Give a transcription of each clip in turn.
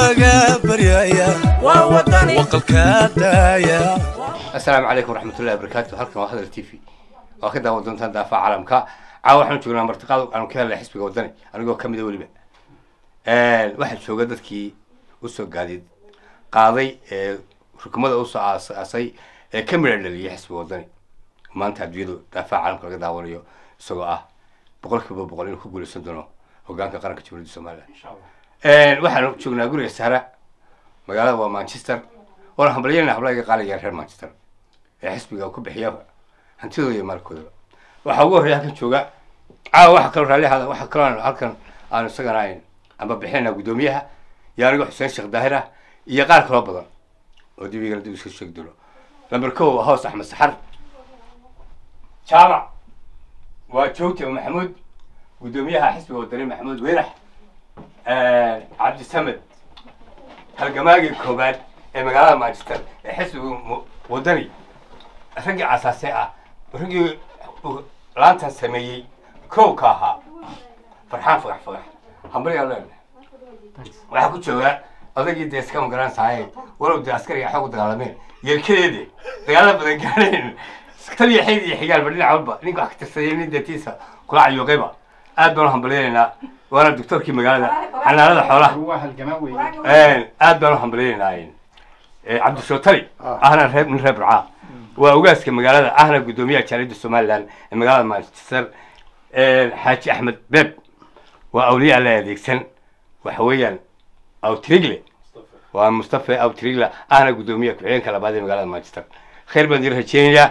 waaga baryaya waa wadani waqalka daaya asalaamu calaykum waraxmatullahi wabarakaatu halkan waa hadal t v waa ka daawan doontaan daafaha caalamka caawa waxaan joognaa martiqaad aanu ka helnay xisbiga wadani anigoo ka mida weliba waxaa jooga dadkii usoo gaadiid qaaday ee rukumada usoo aasay ee ka midha dhaliyay xisbiga wadani maanta adduunyadu daafaha caalamka laga daawanayo isagoo ah boqol kiiba boqol inuu ku guuleysan doono hogaanka qaranka jamhuuriyadda somaliland waxaanu joognaa guriga sahra magaalada waa manchester waana hambalyanayna hablaga qaaliga reer manchester ee xisbiga ku bixiya hantidooda iyo maalkoodaba waxaa ugu horreya halkan jooga caawa waxa kaloo raallihaada waxa kaloo aan halkan aanu isagana ayn amba bixinayna guddoomiyaha iyo aniga xuseen sheekh daahir ah iyo qaar kaloo badan oo dib igala dib iska sheegi doono lamber kow waa hoos axmed saxar jaamac waa joogta maxamuud guddoomiyaha xisbiga wadani maxamuud weyrax cabdisamed halgamaagii koobaad ee magaalada manchester ee xisbiga wadani raggii asaase ah raggii laantan sameeyey kow ka ahaa farxaan fagax fagax hambalyaa leenahay waxaa ku jooga odagii dee iska magaranaysahay walow dee askariga xoog dagaalameen yeelkadeede dagaala badan gaadheen taliya xeyd iyo xigaal ba dhinac walba ninka wax ka tirsaday nin deetiisa kula cayuuqayba aad baan u hambaleynaynaa waana doctorkii magaalada xanaanada xoolaha aad baan u hambaleynaynaa cabdishootali ahna reer nin reer burcaa waa ogaaska magaalada ahna guddoomiyaha jaaliyadda somaliland ee magaalada manchester xaaji axmed beeb waa awliya la adeegsan waxa weeyaan awtrigle waa mustafa awtrigle ahna guddoomiyaha ku-xigeenka labaad ee magaalada manchester khayr baan idin rajeynayaa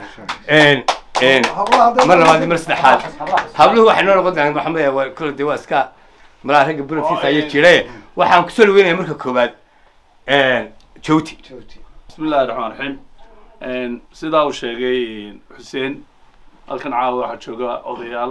mar labaad iyo mar saddexaad habluhu waxay noo noqon doonaan maxamed waa kole dee waa iska malaha ragga bulantiisa ayaa jire waxaan kusoo dhaweynaya marka koowaad jowti bismi illahi raxmaan raxiim sidaa uu sheegay xuseen halkan caawa waxaa jooga odayaal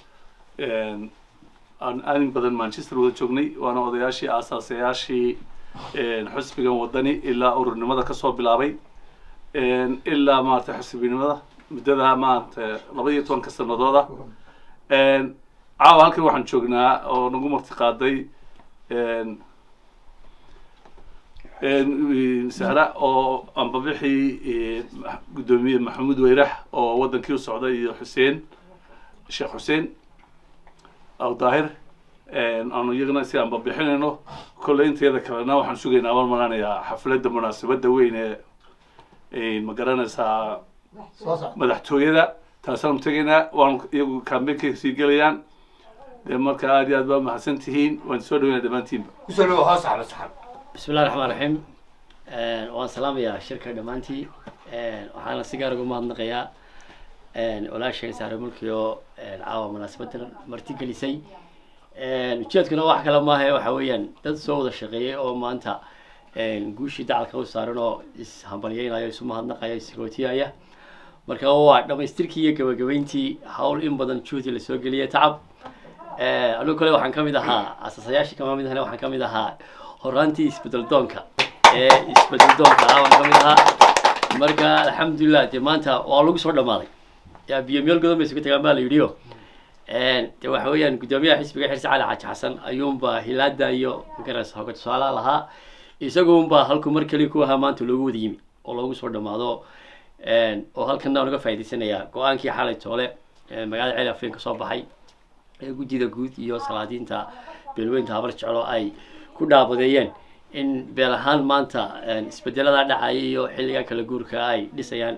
aan aadin badan manchester wada joognay waana odayaashii aasaasayaashii xisbigan wadani ilaa ururnimada kasoo bilaabay ilaa maarata xisbinimada muddada maarata laba iyo tobanka sanadooda caawa halkan waxaan joognaa oo nagu marti qaaday sahra oo ambabixii guddoomiye maxamuud weyrax oo wadankii u socday iyo xuseen sheekh xuseen aw daahir aanu iyagana si ambabixinayno kolley inteeda kalena waxaan sugaynaa waan maranayaa xafladda munaasabadda weyn ee ma garanaysaa madaxtooyada taasaanu tegaynaa waan iyagu kambeynka sii gelayaan dee marka aad iyo aad baa mahadsan tihiin waan soo dhaweynaa dhammaantiinba kusoo dhawo hoos axmed saxar bismi illahi raxmaan raxiim waan salaamayaa shirka dhammaantii waxaana si gaar uga mahadnaqayaa walaasheen saare mulki oo caawa munaasabadan marti gelisay ujeedkuna wax kale maaha waxa weeyaan dad soo wada shaqeeyay oo maanta guushii dacalka u saaran oo ishambalyeynayo isu mahadnaqaya isgootiyaya marka waa dhamaystirkii iyo gabagabeyntii hawl in badan juhdi lasoo geliyay tacab anigu kale waxaan kamid ahaa asaasayaashii kama mid ahna waxaan kamid ahaa horaantii isbedel doonka ee isbedel doonka ah waan kamid ahaa marka alxamdulilah dee maanta waa lagu soo dhamaaday yaa biyo meel godan bay isugu tagaan baa la yidhi o de waxa weeyaan guddoomiyaha xisbiga xirsi cali xaaji xasan ayuunbaa hilaada iyo magaras hoga tusaalaha lahaa isagunbaa halku mar keli ku ahaa maanta loogu wada yimi oo loogu soo dhamaado oo halkana unaga faa'idaysanayaa go-aankii xalay toole magaalada ceel afeen ka soo baxay ee gudida guud iyo salaadiinta beelweynta habar jeclo ay ku dhaabadeeyeen in beel ahaan maanta isbedelada dhacaya iyo xilliga kala guurka ay dhisayaan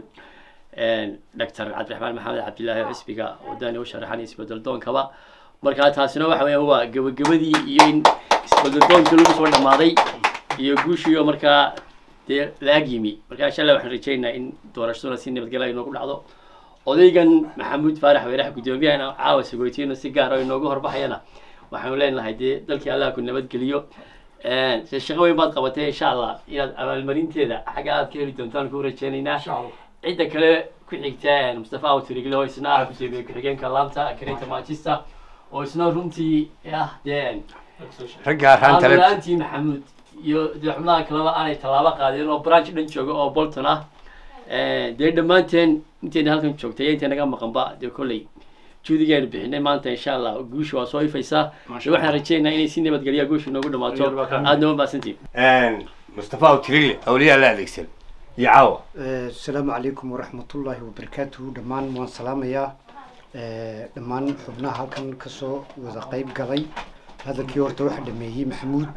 doctor cabdiraxmaan maxamed cabdillaahi xisbiga wadani u sharaxan isbedel doonkaba marka taasina waxa weya waa gabagabadii iyo in isbedel doonkii lagu soo dhamaaday iyo guushiiyo markaa dee la-ag yimi marka insha allah waxaan rajeynayaa in doorashaduna si nabadgelya inoogu dhacdo odaygan maxamuud faarax weyrax guddoomiyahana caawa sagoytiina si gaar oo inoogu horbaxayana waxaanu leenahay dee dalkii allah ku nabadgeliyo se shaqo weyn baad qabatay insha allah inaad abaalmarinteeda xagga aad ka heli doontaan ku rajeynaynaa cidda kale ku xigta mustafa awtrigle oo isna ah gudoomiye ku-xigeenka laanta karinta manchester oo isna runtii ah dee raggaa raanta le la-aantii maxamuud iyo dee xubnaha kaleba aanay tallaabo qaadeen oo branch dhan jooga oo bolton ah dee dhammaanteen intayna halkan joogtay iyo intay naga maqanba dee kolley juudiga aynu bixinay maanta insha allah guusha waa soo ifaysaa Masha waxaan Allah. rajeynayaa inay si nabadgelya guusha inoogu dhamaato Yar baa ka- aadna waa mahadsantihin mustafa awtirile awliyaa la adeegsan iyo caawa asalaamu calaykum waraxmatullaahi wabarakaatuhu dhammaan waan salaamayaa Eh, dhammaan xubnaha halkan kasoo wada qeyb galay hadalkii horta waxa dhameeyey maxamuud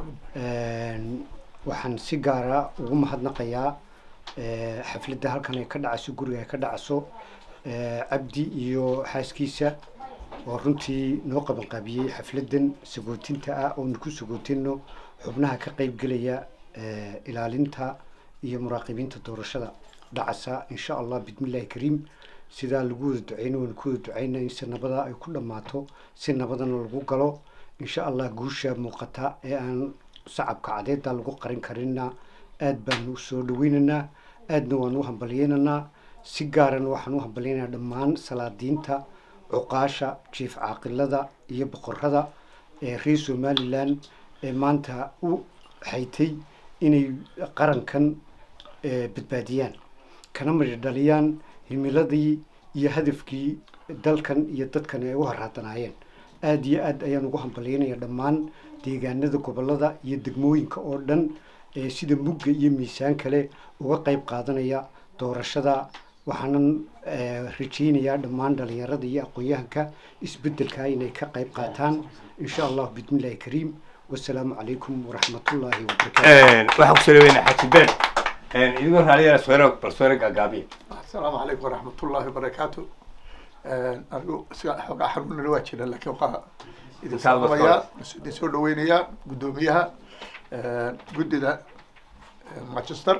Een, waxaan si gaara ugu mahadnaqayaa eh, xafladda halkan ay ka dhacayso guriga ay ka dhacayso eh, cabdi iyo xaaskiisa oo runtii noo qabanqaabiyey xafladdan sagootinta ah oonu ku sagootino xubnaha ka qeyb gelaya eh, ilaalinta iyo muraaqibiinta doorashada dhacasa insha allah bismillahi kariim sidaa lagu wada duceyno waanu ku wada duceyna in si nabada ay ku dhammaato si nabadana lagu galo insha allah guusha muuqata ee aan sacabka cadeeda lagu qarin karinna aad baanu soo dhaweynaynaa aadna waanu u hambalyeynanaa si gaarana waxaan u hambalyeynayaa dhammaan salaadiinta cuqaasha jiif caaqilada iyo boqorada ee reer somalilan ee maanta u xaytay inay qarankan eh, badbaadiyaan kana midho dhaliyaan himiladii iyo hadafkii dalkan iyo dadkan ay u harhaadanaayeen aada iyo aad ayaan ugu hambalyeynaya dhammaan deegaanada gobolada iyo degmooyinka oo dhan ee sida mugga iyo miisaan kale uga qeyb qaadanaya doorashada waxaanan eh, rajeynayaa dhammaan dhalinyarada iyo aqoon-yahanka isbedelka inay ka qeyb qaataan insha allah bismillahi kariim wasalaamu calaykum waraxmatullaahi wabarakaatu waxaan kusoo dhaweynaa xaji ben idigoo raaliyaa sweero bal sweero gaagaabiya asalaamu calaykum waraxmat ullahi wabarakaatu anigu siga xoogaa xanuunana waa jira laakiin waxaa idin Intaad wada salaamayaa idin soo dhaweynayaa guddoomiyaha guddida manchester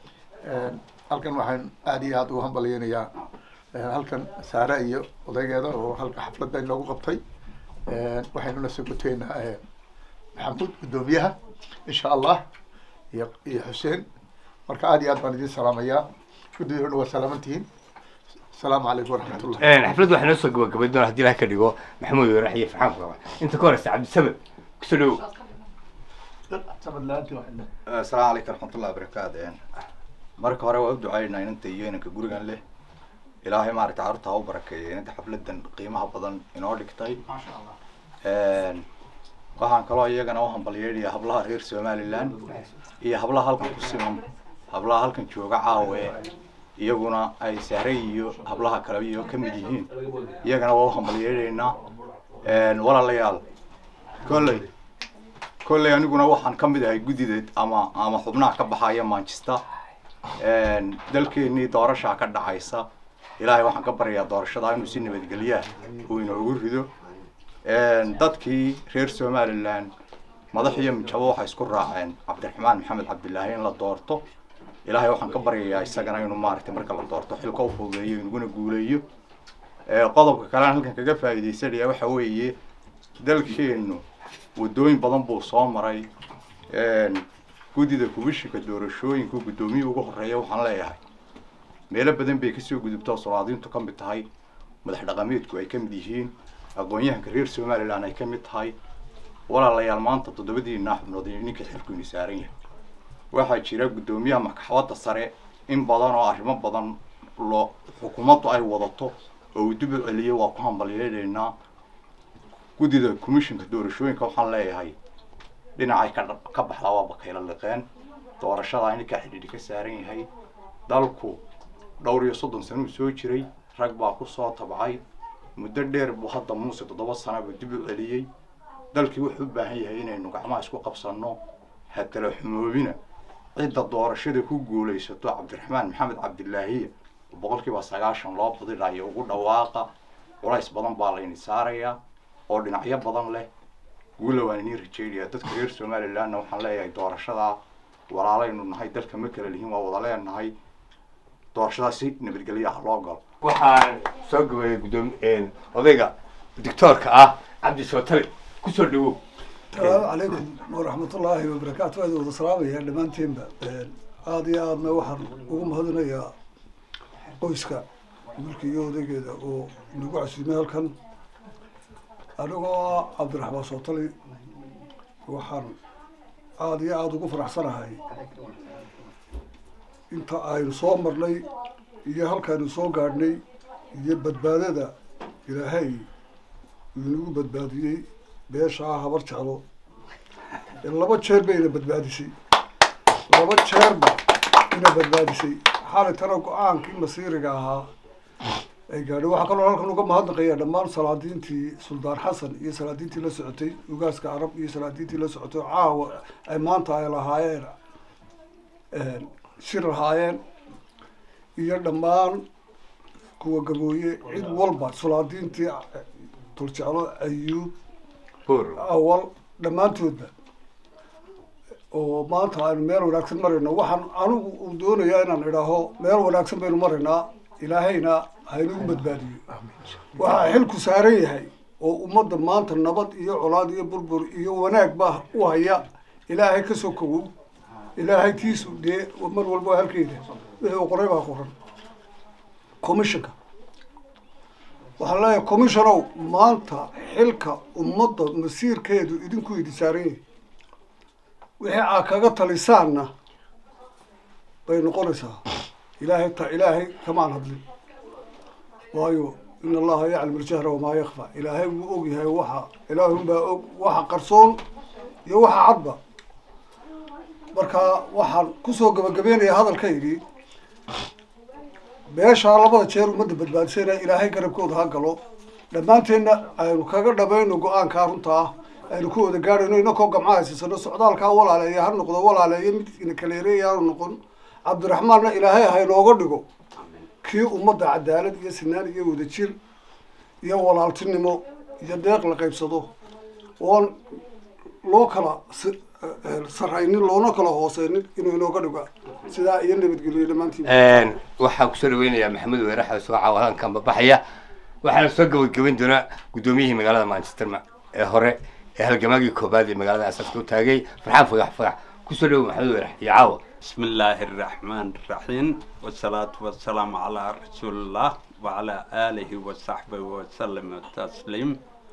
halkan waxaan aada iyo aada ugu hambalyeynayaa halkan saare iyo odaygeeda oo halka xafladda inoogu qabtay waxaynuna sogoteynaa maxamuud guddoomiyaha insha allah iyo iyo xuseen marka aada iyo aad baan idin salaamayaa guddida o dhan waa salaamantihiin asalaamu calaykum waraxmat ullah xafladda waxaa noo soo gabagabay doona haddii ilaha ka dhigo maxamuud warax iyo farxaan ku qaba inta ka horeysa cabdisamad kusoo dhawow asalaamu calaykum raxmatullahi wabarakaatu marka hore waa u ducaynaa inanta iyo inanka gurigan leh ilaahay maaragtay carruurta ha u barakeeya inanta xafladan qiimaha badan inoo dhigtay waxaan kaloo iyagana u hambalyeynaya hablaha reer somaliland iyo hablaha halkan ku siman hablaha halkan jooga caawe iyaguna ay sahre iyo hablaha kale iyo ka mid yihiin iyagana waa u hambalyeynaynaa walaalayaal kolley kolley aniguna waxaan ka mid ahay guddideed ama ama xubnaha ka baxaya manchester dalkeenii doorashaa ka dhacaysa ilaahay waxaan ka baryayaa doorashada inuu si nabadgelyaa uu inoogu rido dadkii reer somaliland madax iyo mijabo waxay isku raaceen cabdiraxmaan maxamed cabdilaahi in la doorto ilaahay waxaan ka baryayaa isagana inuu maaragtay marka la doorto xilka u fududeeyo inaguna guuleeyo qodobka kalean halkan kaga faa'iidaysanaya waxa weeye dalkeenu waddooyin badan buu soo maray guddida kubishika doorashooyinka guddoomiya ugu horeeya waxaan leeyahay meelo badan bay kasoo gudubtaa solaadiintu ka mid tahay madax dhaqameedku ay ka mid yihiin aqoon-yahanka reer somaliland ay ka mid tahay walaalayaal maanta toddobadiina xubnood ninka xilku ini saaran yahay waxaa jira guddoomiyaha maxkamadda sare in badan oo arrimo badan loo xukuumaddu ay wadato oo uu dib u celiyay waa ku hambalyeynaynaa guddida commissionka doorashooyinka waxaan leeyahay dhinacay ka ka baxdaa waa bakayla liqeen doorashada ninkaa xidhiidhi ka saaran yahay dalku dhowr iyo soddon sano uu soo jiray rag baa ku soo tabcay muddo dheer buu hadda muuse toddoba sana buu dib u celiyey dalkii wuxuu u baahan yahay inaynu gacmaha isku qabsanno ha kala xumoobina cidda doorashada ku guulaysato cabdiraxmaan maxamed cabdilaahiya boqolkiiba sagaashan loo badinayo ugu dhawaaqa culays badan baa layni saarayaa oo dhinacyo badan leh guula waan inii rajeynayaa dadka reer somalilandna waxaan leeyahay doorashadaa walaalaynu nahay dalka ma kala lihiin waa wada leenahay doorashadaa si nabadgelyo ah loo galo waxaan soo gabayay guddoom odayga doctoorka ah cabdi sootale kusoo dhawow السلام عليكم ورحمة الله وبركاته هذا وضع سلام يا لمان تيمبا هذه أنا واحد وهم هذا يا qoyska mulkigii odaygeeda oo nagu casuumay halkan anigoo cabdiraxmaan sootali waxaan aada iyo aada ugu faraxsanahay inta aynu soo marnay iyo halkaaynu soo gaadhnay iyo badbaadada ilaahay inagu badbaadiyey beeshaa habar jeclo laba jeer bayna badbaadisay laba jeerba ina badbaadisay xaalitana go-aankii masiiriga ahaa ay gaadhay waxaa kaloo halkan uga mahadnaqaya dhammaan salaadiintii suldaan xasan iyo salaadiintii la socotay ugaaska carab iyo salaadiintii la socotay caawa ay maanta ay lahaayeen shir lahaayeen iyo dhammaan kuwa gabooye cid walba salaadiintii tuljeclo ayuub awal dhammaantoodba oo maanta aynu meel wanaagsan marayno waxaan anigu uu doonayaa inaan idhaaho meel wanaagsan baynu maraynaa ilaahayna haynagu badbaadiyo waxaa xilku saaran yahay oo ummadda maanta nabad iyo colaad iyo burbur iyo wanaag baa u haya ilaahay ka soo kogow ilaahay tiisu dee mar walba waa halkeeda wixii uu qoray baa qoran commissionka waxaan leeyahay commissionow maanta xilka ummadda masiirkeedu idinku idi saaran yahay wixii aa kaga talisaanna bay noqonaysaa ilaahay ta ilaahay kamaan hadlin waayo in allaha yaclam aljahra wamaa yakfa ilaahay wuu og yahay waxa ilaahunbaa og waxa qarsoon iyo waxa cadba marka waxaan kusoo gabagabeynayaa hadalkaygii beeshaa labada jeer ummadda badbaadisayna ilaahay garabkooda ha galo dhammaanteenna aynu kaga dhamayno go-aankaa runta ah aynu ku wada gaadhayno inakoo gamca haysasano socdaalkaa walaaleeya ha noqdo walaaleeya mid ina kaleereeya ha noqon cabdiraxmaanna ilaahay haynooga dhigo kii ummadda cadaalad iyo sinaan iyo wadajir iyo walaaltinimo iyo deeq la qaybsado oon loo kala sarraynin loona kala hooseynin inuu inooga dhigo sidaa iyo nabadgelyo dhammaantiin waxaan kusoo dhaweynayaa maxamed weeraxa soo caawadankan babaxaya waxaana soo gabagabayn doonaa guddoomiyihii magaalada manchester ee hore ee halgamaagii koobaad ee magaalada asaaska u taagay farxaan fagax fagax kusoo dhawow maxamed weerax iyo caawa بسم الله الرحمن الرحيم والصلاة والسلام على رسول الله وعلى آله وصحبه وسلم تسليم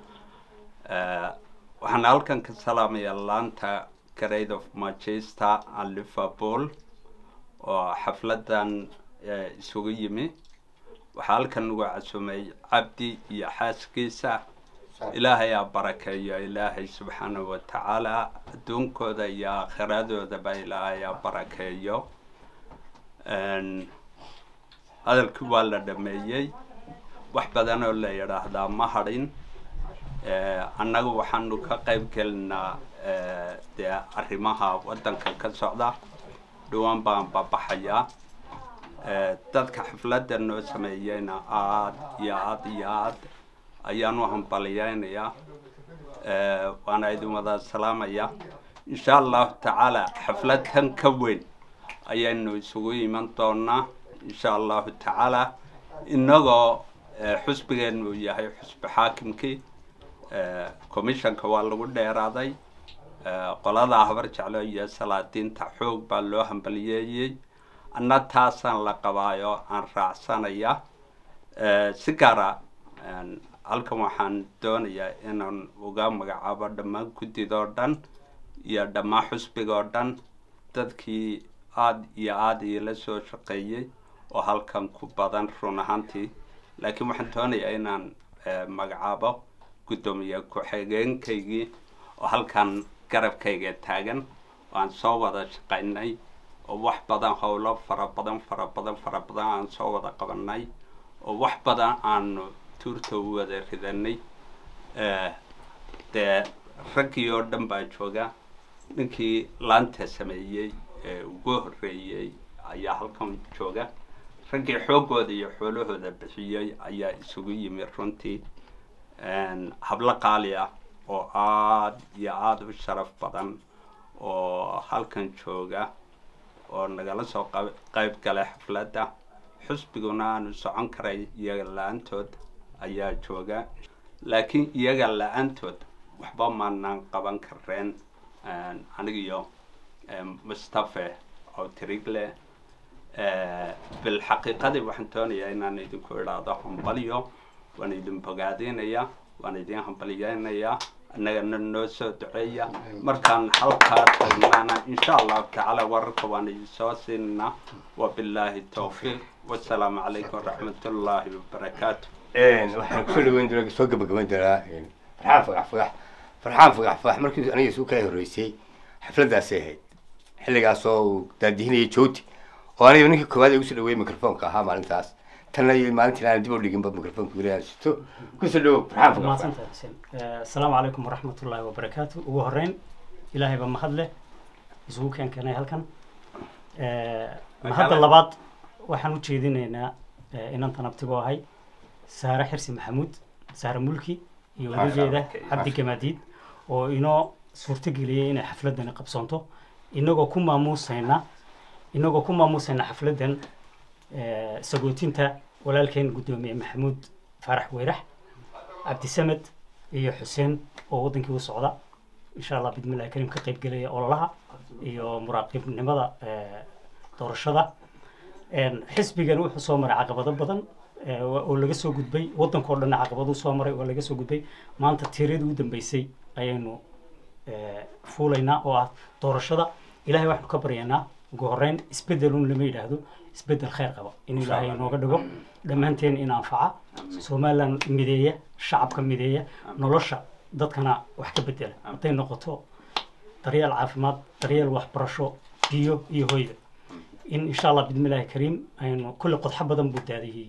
waxaan halkan ka salaamayaa laanta grade of manchester and liverpool oo xafladan isugu yimi waxaa halkan ugu casumay cabdi iyo xaaskiisa ilaahay aa barakeeyo ilaahay subxaanahu watacaala adduunkooda iyo aakhiradoodaba ilaahay aa barakeeyo hadalkii waa la dhameeyey wax badan oo la yidhaahdaa ma hadhin annagu waxaanu ka qayb gelinaa dee arrimaha waddanka ka socda dhawaan baan babaxayaa dadka xafladda noo sameeyeyna aad iyo aad iyo aad ayaan u hambaliyeynayaa waana idin wada salaamaya insha allahu tacaala xaflad kan ka weyn ayaynu isugu iman doonaa insha allahu tacaala inagoo xusbigeenu yahay xusbi xaakimkii commissionka waa lagu dheeraaday qolada habar jeclo iyo salaadiinta xoog baa loo hambaliyeeyey anna taasaan la qabaayo aan raacsanaya si gaara halkan waxaan doonayaa inaan uga magacaabo dhammaan guddidoo dhan iyo dhammaan xusbigoo dhan dadkii aada iyo aada iila soo shaqeeyey oo halkan ku badan run ahaantii laakiin waxaan doonayaa inaan magacaabo guddoomiye ku-xigeenkaygii oo halkan garabkayga taagan oo aan soo wada shaqaynay oo wax badan howlo fara badan fara badan fara badan aan soo wada qabanay oo wax badan aanu tuurta u wada ridanay dee raggii oo dhan baa jooga ninkii laanta sameeyey ee ugu horreeyey ayaa halkan jooga raggii xooggooda iyo xoolahooda bixiyey ayaa isugu yimi runtii hablo qaali ah oo aada iyo aada u sharaf badan oo halkan jooga oo nagala soo qayb galay xafladda xusbiguna aanu socon karay iyaga la-aantood ayaa jooga laakiin iyaga la-aantood waxba maanaan qaban kareen anigiyo mustafe oo tirigle bilxaqiiqadii waxaan doonayaa inaan idinku idhaahdo hambalyo waan idin bogaadinayaa waan idin hambalyeynayaa annagana noo soo duceeya markaan halkaa tagnaana insha allahu tacaala wararka waan idin soo siinanaa wabilaahi towfiiq wasalaamu calaykum waraxmat ullaahi wabarakaatu waxaan kusoo dhaweyn doonaa soo gabagabayn doonaa farxaan fagax fagax farxaan fagax fagax markii aniga isu kala horreysay xafladdaasay ahayd xilligaasoo uu daadihinayay jooti oo aniga ninkii koowaad ee ugusoo dhaweeyey microfonka ahaa maalintaas tanna iyo maalintii aan dib u dhiginba microfonka weli aan sito kusoo dhawow farxaan fagax fagax mahadsantahay xuseen asalaamu calaykum waraxmatullaahi wabarakaatu ugu horreyn ilaahay baa mahad leh isugu keen keenay halkan mahadda labaad waxaan u jeedinaynaa inantan abtigoo ahay saare xirsi maxamuud saare mulki iyo wadajeeda cabdi gamaadiid oo inoo suurtageliyey inay xafladani qabsoonto inagoo ku maamuusayna inagoo ku maamuusayna xafladdan sagootinta walaalkeen guddoomiye maxamuud faarax weyrax cabdisamed iyo xuseen oo waddankii u socda insha allah bidmillahi kariim ka qayb gelaya ololaha iyo muraaqibnimada doorashada xisbigan wuxuu soo maray caqabado badan oo laga soo gudbay waddankao dhan caqabaduu soo maray oo laga soo gudbay maanta tiiradii u dambeysay ayaynu fuulaynaa oo ah doorashada ilahay waxaanu ka baryaynaa ugu horreyn isbeddelun lama yidhaahdo isbeddel khayr qaba in ilaahay inooga dhigo dhammaanteen in anfaca somaliland mideeya shacabka mideeya nolosha dadkana wax ka bedela hadday noqoto daryeel caafimaad daryeel waxbarasho biyo iyo hoyda in insha allah bidmillahi kariim aynu kulli qodxo badan buu daadiyey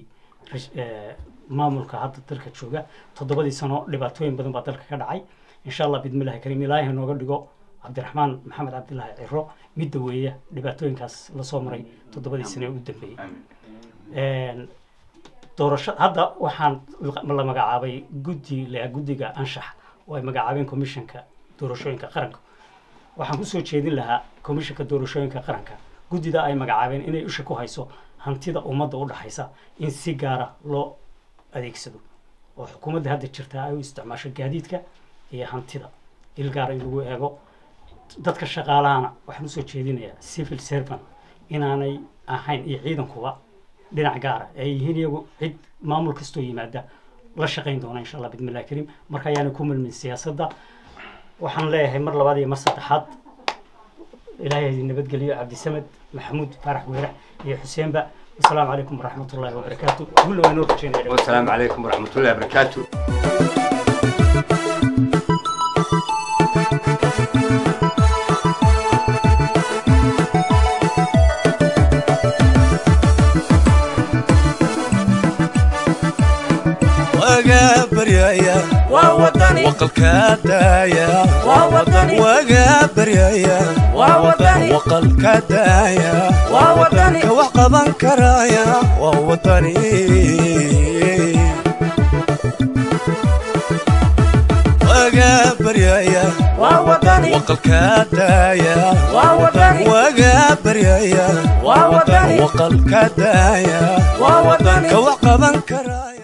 maamulka hadda dalka jooga toddobadii sano dhibaatooyin badan baa dalka ka dhacay insha allah bidmillahi kariim ilaahay nooga dhigo cabdiraxmaan maxamed cabdilaahi ciro midda weeya dhibaatooyinkaas lasoo maray toddobadii sano ee u dambeeyey doorasho hadda waxaan la magacaabay guddi la guddiga anshax oo ay magacaabeen commissionka doorashooyinka qaranka waxaan kusoo jeedin lahaa commissionka doorashooyinka qaranka guddida ay magacaabeen inay isha ku hayso hantida ummadda u dhaxaysa in si gaara loo adeegsado oo xukuumadda hadda jirtaa ay u isticmaasho gaadiidka iyo hantida il gaara in lagu eego dadka shaqaalahana waxaan usoo jeedinayaa civil servant inaanay ahayn iyo ciidankuba dhinac gaara ay yihiin iyagu cid maamul kastoo yimaada la shaqayn doona insha allah bidmillahi kariim marka ayaanay ku milmin siyaasadda waxaan leeyahay mar labaad iyo mar saddexaad ilaahay idin nabadgeliyo cabdisamed maxamuud faarax weerax iyo xuseenba wasalaamu calaykum waraxmatullaahi wabarakaatu guulna waa inoo rajeynaya wasalaamu calaykum waraxmatullahi wabarakaatu waga baryaya waa wadani waqalka daaya waa wadani waga baryaya waa wadani waqalka daaya waa wadani ka wax qaban karaya waa wadani waga baryaya waa wadani waqalka daaya waa wadani waga baryaya waa wadani waqalka daaya waa wadani ka wax qaban karaya